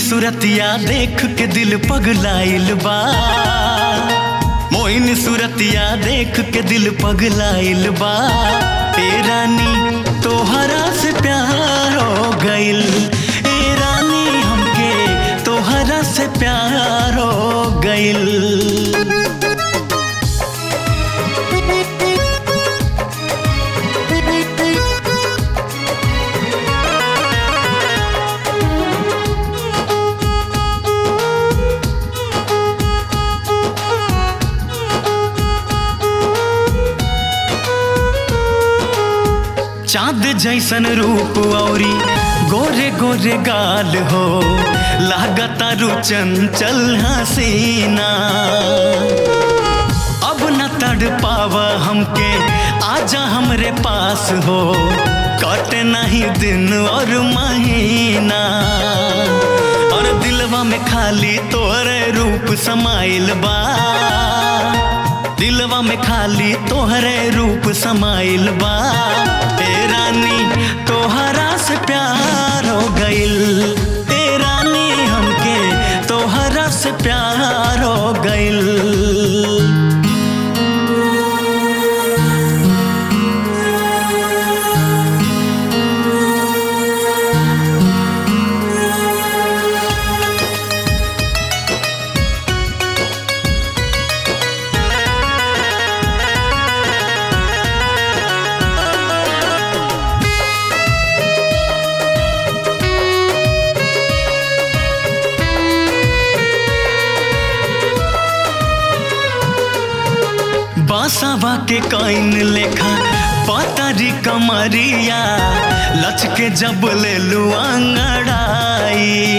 सूरतिया देख के दिल पगलाइल बा मोइन सूरतिया देख के दिल पगलाइल बा ए रानी तोहरा से प्यार हो गइल ए रानी हमके तोहरा से प्यार हो गइल चांद जैसन रूप औरी गोरे गोरे गाल हो लागता रु चंचल हसीना अब न तड़ पावा हमके आजा हमरे पास हो कटे नहीं दिन और महीना और दिलवा में खाली तोरे रूप समाइल बा दिलवा में खाली तोहरे रूप समाइल बा ए रानी तोहरा से प्यार हो गइल ए रानी हमके तोहरा से प्यार हो गइल बासावा के काइन लेखा पातारी कमरिया लचके जब ले लुआंगड़ाई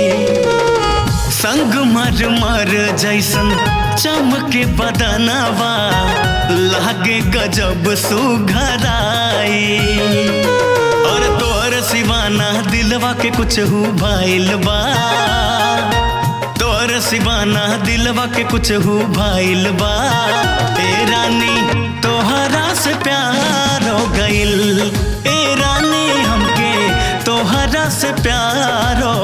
संग मर मर जैसन चमके बदनवा लागे गजब सुघराई और तोर सिवाना दिलवा के कुछ हु भाइल बा तोर सिवाना दिलवा के कुछ हु भाइल बा ए रानी तोहरा से प्यार हो गइल ए रानी हमके तोहरा से प्यार हो